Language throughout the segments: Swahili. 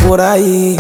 furahi.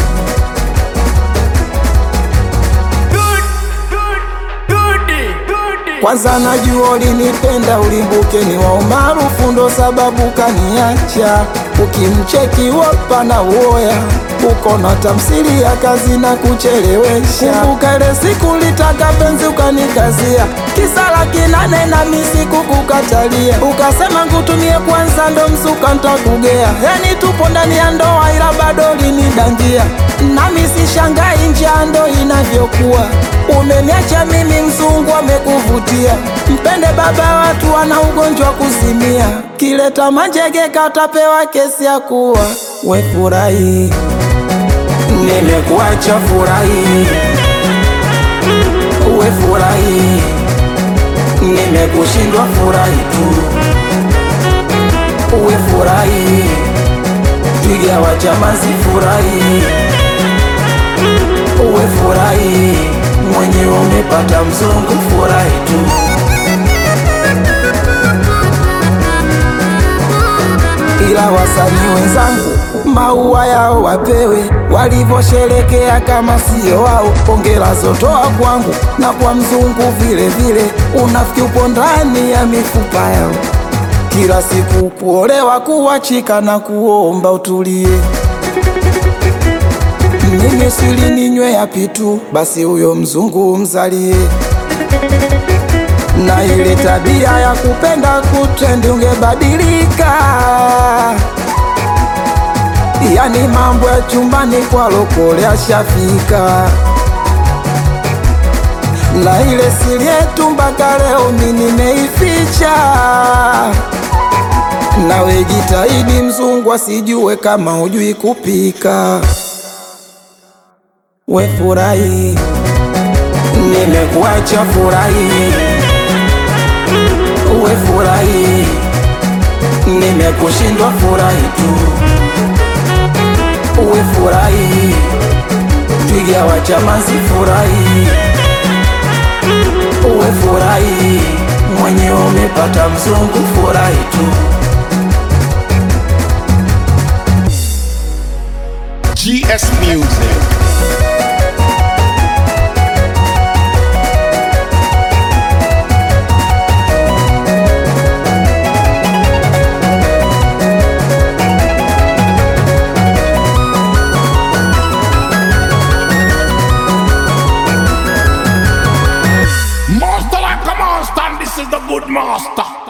Kwanza najua ulinipenda, ulimbuke ni wa umaarufu, ndo sababu kaniacha. Ukimcheki wapa na uoya, uko na tamsiri ya kazi na kuchelewesha. Kumbuka ile siku litaka penzi ukanikazia, kisa laki nane na misi kukukatalia, ukasema ngutumie kwanza ndo msuka ntakugea. Yani tupo ndani ya ndoa, ila bado linidangia, nami sishangai njaa ndo inavyokuwa Umeniacha mimi mzungu amekuvutia, mpende baba watu wana ugonjwa kuzimia, kileta manjege katapewa kesi ya kuwa we furahi. Nimekuacha furahi, we furahi, nimekushindwa furahi tu, we furahi, twiga wa chamazi furahi, we furahi mwenyewe umepata mzungu, furahi tu. Ila wasanii wenzangu maua yao wapewe, walivyosherekea kama sio wao. Pongera zotoa kwangu na kwa mzungu vile vile, unafiki upo ndani ya mifupa yao. Kila siku kuolewa, kuachika na kuomba utulie mimi sili ninywe yapi tu, basi huyo mzungu mzalie. Na ile tabia ya kupenda kutrendi ungebadilika, yani mambo ya chumbani kwa lokole ashafika. Na ile siri yetu mpaka leo mimi nimeificha. Nawe jitahidi mzungu asijue kama hujui kupika. We furahi, nimekuacha furahi. We furahi, nimekushindwa furahi tu. We furahi, twiga wa chamazi furahi. We furahi, mwenyewe umepata mzungu furahi tu. GS Music. Master like a monster, and this is the good master.